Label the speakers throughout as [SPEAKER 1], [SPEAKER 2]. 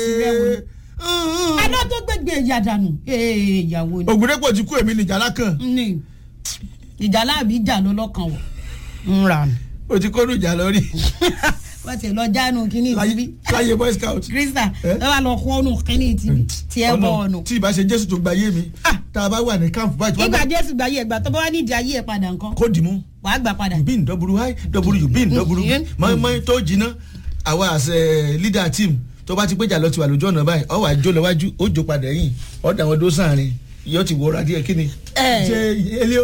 [SPEAKER 1] tirẹ̀ wò ni. aná tó gbẹgbẹ ìyá dànù ee ìyàwó ni.
[SPEAKER 2] ògùnrẹ́pọ̀ ti kú èmi nìjà lákàn
[SPEAKER 1] ní ìjà láàbí ìjà ló lọ́kàn wọ̀ ń ra nù.
[SPEAKER 2] o ti kó nùjà lórí
[SPEAKER 1] wọ́n ti lọ jánu kínní ìtìbí.
[SPEAKER 2] láyé boy scout.
[SPEAKER 1] krista
[SPEAKER 2] Eh?
[SPEAKER 1] ẹ wá lọ kọ́nù kínní ìtìbí tí ẹ bọ̀ ọ̀nù.
[SPEAKER 2] tí ìbá ṣe jésù tó gba ayé mi
[SPEAKER 1] Ah.
[SPEAKER 2] tá a bá wà ní camp báyìí tí wọ́n
[SPEAKER 1] ìgbà
[SPEAKER 2] bá
[SPEAKER 1] jésù gbà yí ẹgbà tó bá wá nídìí ayé ẹ padà nǹkan
[SPEAKER 2] kó dì mú
[SPEAKER 1] wàá gbà padà.
[SPEAKER 2] you been double high double you been double
[SPEAKER 1] Mm.
[SPEAKER 2] mọ́ínmọ́ín tó jiná àwa as a leader team tó bá ti péjà lọ ti wà lójú ọ̀nà báyìí ọ̀ wà jó lọ wájú ó jó padà yìí ọ̀ dà wọn dó sáàrin yóò ti wọra díẹ̀ kí ni.
[SPEAKER 1] Eh.
[SPEAKER 2] ṣe elio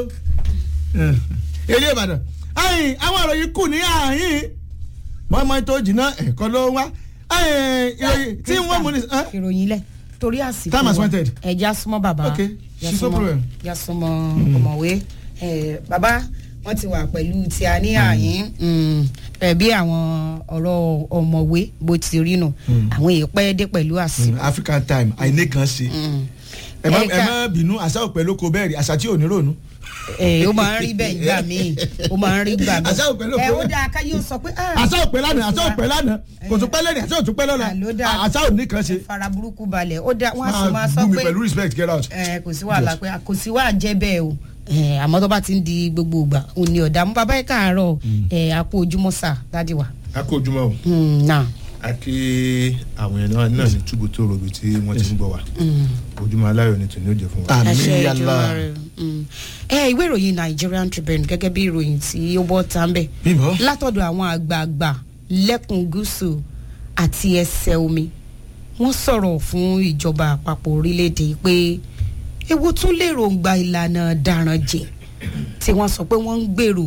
[SPEAKER 2] elio ìbàdàn ayin àwọn ọ̀rọ̀ yìí kù ní àyìn mọ́ínmọ́ín tó jiná ẹ̀kọ́ ló wá ayin ìròyìn tí wọ́n mú ní. eh?
[SPEAKER 1] ìròyìn lẹ torí àsìkò
[SPEAKER 2] Time has
[SPEAKER 1] wa.
[SPEAKER 2] wanted.
[SPEAKER 1] ẹja súnmọ́ bàbá
[SPEAKER 2] Okay.
[SPEAKER 1] Ya
[SPEAKER 2] She's no
[SPEAKER 1] súnmọ́-
[SPEAKER 2] problem.
[SPEAKER 1] ya súnmọ́ ọ̀mọ̀wé Eh, bàbá wọn ti wà pẹ̀lú tí a ní àyín ẹ bí àwọn ọ̀rọ̀ ọ̀mọ̀wé bó ti rí nù àwọn èèpẹ́ dé pẹ̀lú àsìkò.
[SPEAKER 2] african time àìní kan ṣe ẹ má ẹ
[SPEAKER 1] Ẹ̀ka-
[SPEAKER 2] má bínú àṣà òpè lóko bẹ́ẹ̀ rí àṣà tí ò ní rònú.
[SPEAKER 1] ẹ ó máa ń rí bẹ́ẹ̀ ìgbà míì ó máa ń rí gbà míì.
[SPEAKER 2] Àṣà ò pẹ̀lú
[SPEAKER 1] ẹ
[SPEAKER 2] òkú.
[SPEAKER 1] ó dáa ká yóò sọ pé. ah,
[SPEAKER 2] àṣà òpè lánàá àṣà òpè lánàá kò tún pẹ́ lẹ́nu àṣà ò tún pẹ́ lọ́la
[SPEAKER 1] Àló dáa.
[SPEAKER 2] àṣà ò ní kan ṣe.
[SPEAKER 1] fara burúkú balẹ̀ ó dá wọ́n á sì máa
[SPEAKER 2] máa
[SPEAKER 1] sọ
[SPEAKER 2] bú mi
[SPEAKER 1] pé
[SPEAKER 2] pẹ̀lú respect get out.
[SPEAKER 1] ẹ kò sí wàhálà pé kò sí wàá jẹ́ bẹ́ẹ̀ o ẹ, àmọ́ tó bá ti ń di gbogbo ìgbà òun ni ọ̀dà mú bàbá ẹ̀ káàárọ̀ ẹ àpò ojúmọ́ sà dádì wa.
[SPEAKER 3] a kó ojúmọ́ o
[SPEAKER 1] Mm, náà
[SPEAKER 3] a kí àwọn èèyàn náà náà ní túbú tó robi tí wọ́n ti ń gbọ́ wa ojúmọ́ aláyọ̀ ni tòní ó jẹ́ fún wa.
[SPEAKER 2] àmì
[SPEAKER 1] àṣẹ
[SPEAKER 2] yàrá
[SPEAKER 1] ìjọba rẹ. Mm. ẹ ìwé ìròyìn Nigerian Tribune gẹ́gẹ́ bí ìròyìn tí ó bọ́ tá ń bẹ̀
[SPEAKER 2] bímbọ.
[SPEAKER 1] látọ̀dọ̀ àwọn àgbààgbà lẹ́kùn gúúsù àti ẹsẹ̀ omi wọ́n sọ̀rọ̀ fún ìjọba àpapọ̀ orílẹ̀-èdè pé ewu tún lèròǹgbà ìlànà dàrán jẹ tí wọ́n sọ pé wọ́n ń gbèrò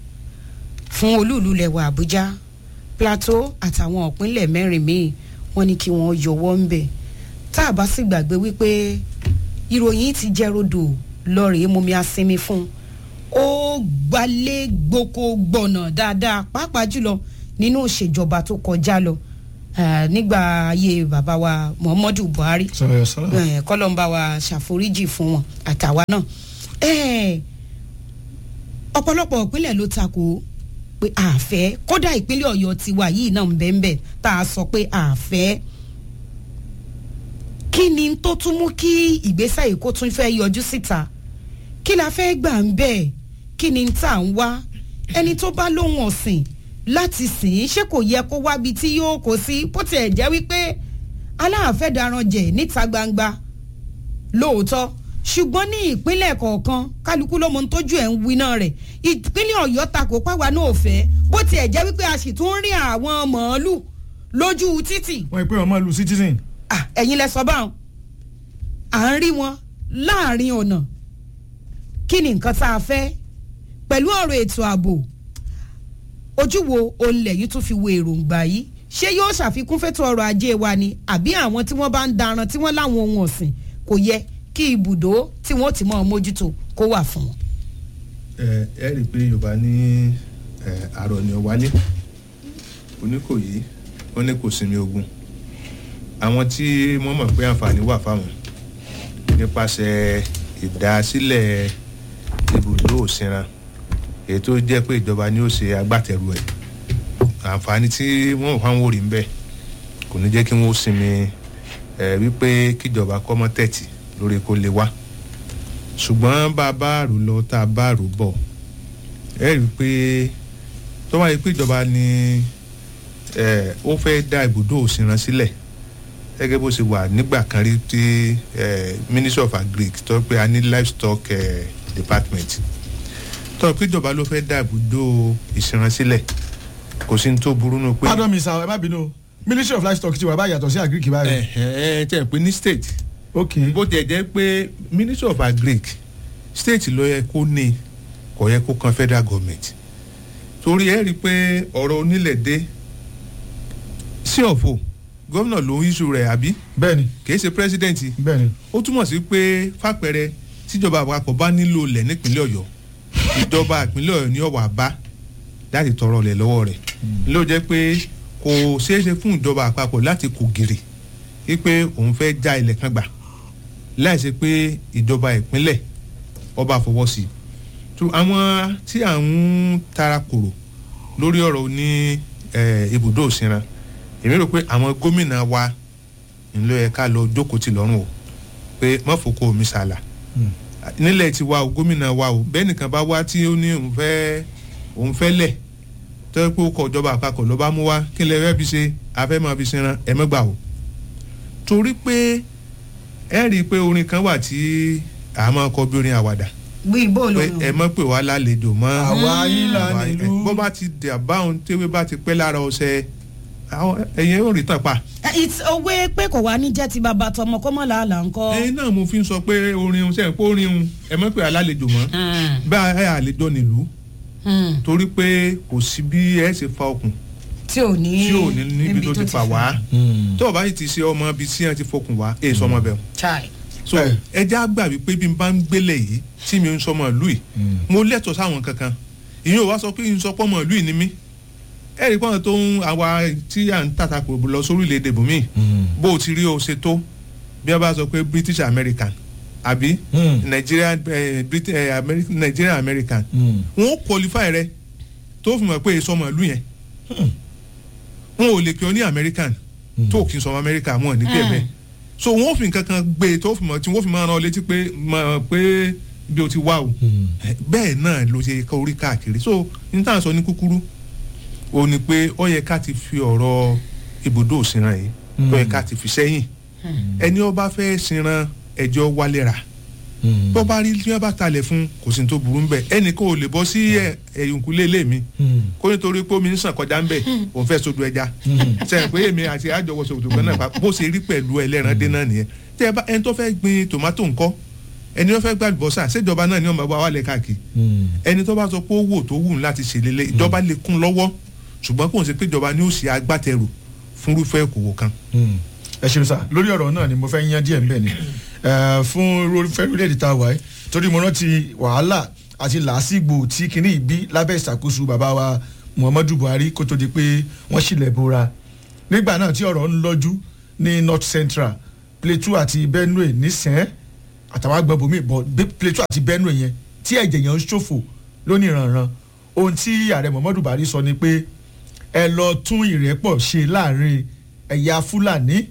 [SPEAKER 1] fún olúùlú lẹ̀wọ̀ Àbújá Plateau àtàwọn ìpínlẹ̀ mẹ́rin míì wọ́n ní kí wọ́n yọwọ́ ń bẹ̀ tá a bá sì gbàgbé wípé ìròyìn ti jẹ́ rodò lọ́ọ̀rẹ́ mumi asinmi fún un ó gbalẹ̀ gboko gbọ̀nà dáadáa pàápàá jùlọ nínú ìṣèjọba tó kọjá lọ eh, nígbà ayé bàbá wa Muhammadu Buhari
[SPEAKER 2] sọ̀rọ̀ yọ sọ̀rọ̀.
[SPEAKER 1] eh, kọ́lọ́mbà wa ṣàforíjì fún wọn àtàwa náà Eh, ọ̀pọ̀lọpọ̀ ìpínlẹ̀ ló takò pé àfẹ́ kódà ìpínlẹ̀ Ọ̀yọ́ tiwa yìí náà ń bẹ́ẹ̀ bẹ́ẹ̀ tá a sọ pé àfẹ́ kí ni tó tún mú kí ìgbésẹ̀ yìí kó tún fẹ́ yọjú síta kí la fẹ́ gbà ń bẹ́ẹ̀ kí ni tá à ń wá ẹni tó bá lóhùn ọ̀sìn láti sìn ín ṣé kò yẹ kó wábi tí yóò kó sí bó tiẹ̀ jẹ́ wípé aláàfẹ́ daran jẹ̀ níta gbangba lóòótọ́ ṣùgbọ́n ní ìpínlẹ̀ kọ̀ọ̀kan kálukú ló mọ ohun tójú ẹ̀ ń winá rẹ̀ ìpínlẹ̀ ọ̀yọ́ takò páwa náà fẹ́ bó tiẹ̀ jẹ́ wípé a sì tún rí àwọn màálù lójú títì
[SPEAKER 2] wọ́n ń pè wọ́n máa lu citizen.
[SPEAKER 1] Ah, ẹ̀yin lẹ sọ báwọn à ń rí wọn láàrin ọ̀nà kí ni nǹkan tá a fẹ́ pẹ̀lú ọ̀rọ̀ ètò ààbò ojú wo olè yìí tún fi wo èròǹgbà yìí ṣé yóò ṣàfikún fẹ́tọ̀ ọrọ̀ ajé wa ni àbí àwọn tí wọ́n bá ń daran tí wọ́n láwọn ohun ọ̀sìn kò yẹ kí ibùdó tí wọ́n ti mọ̀ mójútó kó wà fún wọn.
[SPEAKER 3] ẹ ẹ rí i pé yorùbá ní ẹ, àrò ni ó wálé oníkòyí ó ní kò sinmi ogun àwọn tí wọ́n mọ̀ pé àǹfààní wà fáwọn nípasẹ̀ ìdásílẹ̀ ibùdó òsínra èyí tó jẹ́ pé ìjọba ni ó ṣe agbátẹrù ẹ̀ àǹfààní tí wọ́n wà ń wò rí ń bẹ̀ kò ní jẹ́ kí wọ́n sinmi ẹ̀ wípé kíjọba kọ́mọ́ tẹ̀tì lórí kó lè wá ṣùgbọ́n bá a bá rò lọ tá a bá rò bọ̀ ẹ rí i pé tó wáyé pé ìjọba ni ẹ, ó fẹ́ dá ibùdó òsínran sílẹ̀ gẹ́gẹ́ bó ṣe wà nígbà kan rí tí ẹ, ministry of agric tó pé a ní livestock ẹ, department tó pé ìjọba ló fẹ́ dá ibùdó ìsìnran sílẹ̀ kò sí ní tó burú nù pé
[SPEAKER 2] pardon me sir ẹ má bínú o. ministry of livestock ti wà báyìí yàtọ̀ sí agric báyìí.
[SPEAKER 3] ẹ ẹ tẹ̀ pé ní state
[SPEAKER 2] ok
[SPEAKER 3] bó tiẹ̀ jẹ́ pé ministry of agric state ló yẹ kó ní kò yẹ kó kan federal government torí ẹ rí i pé ọ̀rọ̀ onílẹ̀ dé sí ọ̀fọ̀ gómìnà ló ń issue rẹ̀ àbí
[SPEAKER 2] bẹ́ẹ̀ni
[SPEAKER 3] kìí ṣe president
[SPEAKER 2] bẹ́ẹ̀ni
[SPEAKER 3] ó túmọ̀ sí pé fàpẹẹrẹ tíjọba àpapọ̀ bá nílò ilẹ̀ nípínlẹ̀ ọ̀yọ́ ìjọba ìpínlẹ̀ ọ̀yọ́ ní ọ̀wà bá láti tọrọ ilẹ̀ lọ́wọ́ rẹ̀ ló jẹ́ pé kò ṣeé ṣe fún ìjọba àpapọ̀ láti kò gèrè wípé òun fẹ́ já ilẹ̀ kan gbà láì ṣe pé ìjọba ìpínlẹ̀ ọba fọwọ́ sí i tó àwọn tí à ń tara kòrò lórí ọ̀rọ̀ ní eh, ibùdó òsínra èmi rò pé àwọn gómìnà wa ńlọ yẹ ká lọ jókòó ti lọ́rùn o pé mọ́fòkó omi sàlà nílẹ̀ ti wa o gómìnà wa o bẹ́ẹ̀ nìkan bá wá tí ó ní òun fẹ́ òun fẹ́ lẹ̀ tó yẹ pé ó kọ ìjọba àpapọ̀ ló bá mú wá kí lè fẹ́ fi ṣe afẹ́ máa fi ṣẹran ẹ mẹ́gbà o torí pé ẹ rí i pé orin kan wà tí a máa kọ bí orin àwàdà
[SPEAKER 1] gbé ìbò
[SPEAKER 3] pé
[SPEAKER 1] lónìí.
[SPEAKER 3] ẹ mọ̀ pé wàá lálejò mọ́
[SPEAKER 2] àwa yín là
[SPEAKER 3] àwa-
[SPEAKER 2] nílùú.
[SPEAKER 3] bó bá ti dẹ̀ báwọn tẹ́wé bá ti pẹ́ lára ọ̀sẹ̀ àwọn ẹ̀yìn ò rí tàn pa.
[SPEAKER 1] it's owó pé kò wá ní jẹ́ ti bàbá tọmọ kọ́ mọ́ làálàá ńkọ́.
[SPEAKER 3] ẹyin náà mo fi ń sọ pé orin un sẹ́yìn pé orin un ẹ mọ̀ pé alálejò mọ́ bá ẹ àlejò nílùú torí pé kò sí bí ẹ ṣe fa okùn
[SPEAKER 1] tí ò ní
[SPEAKER 3] tí ò ní níbi tó ti fà wá tó o bá yìí ti ṣe ọmọ ibi tí wọn ti fokùn wá èyí sọmọ bẹ́ẹ̀
[SPEAKER 1] chai.
[SPEAKER 3] so
[SPEAKER 2] Eh.
[SPEAKER 3] ẹja gbà wípé bí n bá ń gbélé yìí tí mi ń sọmọ ìlú yìí mo lẹ́tọ̀ọ́ sáwọn kankan ìyẹn ò wá sọ pé n sọ pọ́mọ ìlú yìí ni mí ẹ rí pọ́n tó ń àwa tí à ń tàtàkù lọ sórílẹ̀-èdè bùnmí bó o ti rí o ṣe tó bí wọ́n bá sọ pé British American àbí Nigeria eh, Brit eh, Ameri Nigeria American wọn ó qualify rẹ tó fi mọ̀ pé sọmọ ìlú yẹn wọn ò lè pè ọ ní American tó kì í sọmọ America wọn ò ní pè
[SPEAKER 1] Mm.
[SPEAKER 3] bẹ́ẹ̀ so wọn ò fi nǹkan kan gbé e tó fi mọ̀ tí wọ́n fi máa rán ọ létí pé mọ̀ pé bí o ti wá o bẹ́ẹ̀ náà ló ṣe kọ orí káàkiri so ní tá à ń sọ ní kúkúrú o ní pé ó yẹ ká ti fi ọ̀rọ̀ ibùdó òsínran yìí ó yẹ ká ti fi sẹ́yìn ẹni ó bá fẹ́ sinran ẹjọ́ wálé ra bó bá rí tí wọ́n bá talẹ̀ fún kò sí ní tó burú ń bẹ̀ ẹnì kan ò lè bọ́ sí ẹ̀- ẹ̀yìnkùlé ilé mi kó nítorí pé omi ń sàn kọjá ń bẹ̀ òun fẹ́ sodo ẹja sẹ́yìn pé èmi àti àjọwọ́ sòkòtò kan náà pa- bó ṣe rí pẹ̀lú ẹlẹ́ran dé náà nìyẹn tẹ́ ẹ bá ẹni tó fẹ́ gbin tòmátò ńkọ́ ẹni tó fẹ́ gbà bọ́sà ṣèjọba náà ni wọ́n máa wá wálẹ̀ káàkiri ẹni tó bá sọ pé ó wò tó wù láti ṣèlélẹ̀ ìjọba lè kún lọ́wọ́ ṣùgbọ́n kò ń ṣe pé ìjọba ni ó ṣe agbátẹrù fúnrúfẹ́ òkòwò kan.
[SPEAKER 2] ẹ ṣeun sá lórí ọ̀rọ̀ náà ni mo fẹ́ yan díẹ̀ ńbẹ̀ ni Eh, fún irúfẹ́ orílẹ̀-èdè tá a wà yìí torí mo rántí wàhálà àti làásìgbò tí kinní yìí bí lábẹ́ ìṣàkóso bàbá wa Muhammadu Buhari kó tó di pé wọ́n ṣílẹ̀ bora nígbà náà tí ọ̀rọ̀ ń lọ́jú ní North Central Plateau àti Benue nísìn àtàwọn agbọ̀nbọ̀mí bọ̀ bí Plateau àti Benue yẹn tí ẹ̀jẹ̀ yẹn ń ṣòfò lónìí ìrànràn ohun tí ààrẹ Muhammadu Buhari sọ ni pé ẹ lọ tún ìrẹ́pọ̀ ṣe láàrin ẹ̀yà Fúlàní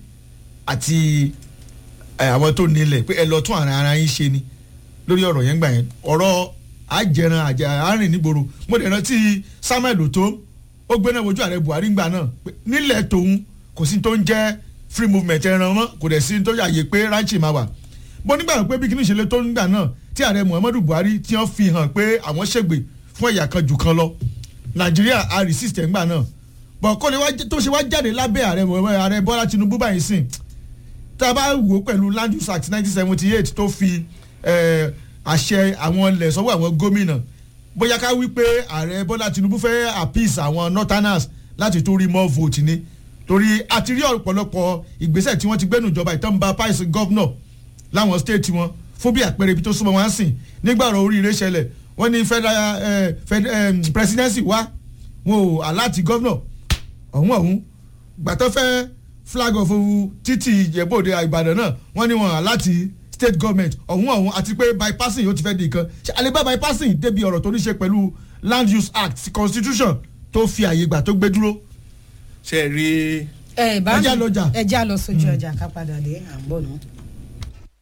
[SPEAKER 2] àti ẹ, àwọn tó nílẹ̀ pé ẹ lọ tún ara ara yín ṣe ni lórí ọ̀rọ̀ yẹn gbà yẹn ọ̀rọ̀ àjẹran àjà àárín nígboro mo dẹ̀ rántí Samuel Oto ó gbé náà wojú ààrẹ Buhari gbà náà pé nílẹ̀ tòun kò sí tó ń jẹ́ free movement ẹran mọ́ kò dẹ̀ sí tó yàyè pé ranchi máa wà bó nígbà pé bí kíní ìṣẹ̀lẹ̀ tó ń gbà náà tí ààrẹ Muhammadu Buhari tí wọ́n fi hàn pé àwọn ṣègbè fún ẹ̀yà kan jù kan lọ Nàìjíríà a resist ẹ̀ ńgbà náà bọ̀ kó lè wá tó ṣe wá jáde lábẹ́ ààrẹ Muhammadu- ààrẹ Bọ́lá Tinubu báyìí sìn tá a bá wò ó pẹ̀lú land use act nineteen seventy eight tó fi eh, àṣẹ àwọn ilẹ̀ sọ́wọ́ àwọn gómìnà bóyá ká wí pé ààrẹ bọ́lá tinubu fẹ́ appease àwọn northerners láti tó rí more vote ni torí a ti rí ọ̀pọ̀lọpọ̀ ìgbésẹ̀ tí wọ́n ti gbẹ́nu ìjọba ìtọ́nba pice governor láwọn state wọn fún bí àpẹẹrẹ ibi tó súnmọ́ wọn sìn nígbà ọ̀rọ̀ oríire ṣẹlẹ̀ wọ́n ní federal eh, fed, eh, presidency wá wọn ò aláàtì governor ọ̀hún ọ̀hún gbàtọ́ fẹ́ flag of títì ìjẹ́bòde ìbàdàn náà wọ́n ní wọn hàn láti state government ọ̀hún ọ̀hún àti pé bypassing yóò ti fẹ́ di nǹkan ṣe àlebá bypassing débi ọ̀rọ̀ tó ní ṣe pẹ̀lú land use act constitution tó fi àyè gbà tó gbé dúró.
[SPEAKER 3] ṣe rí
[SPEAKER 1] ẹ bá
[SPEAKER 2] Ẹja lọjà.
[SPEAKER 1] ẹja lọ sójú ọjà ká padà dé à ń bọ̀ náà.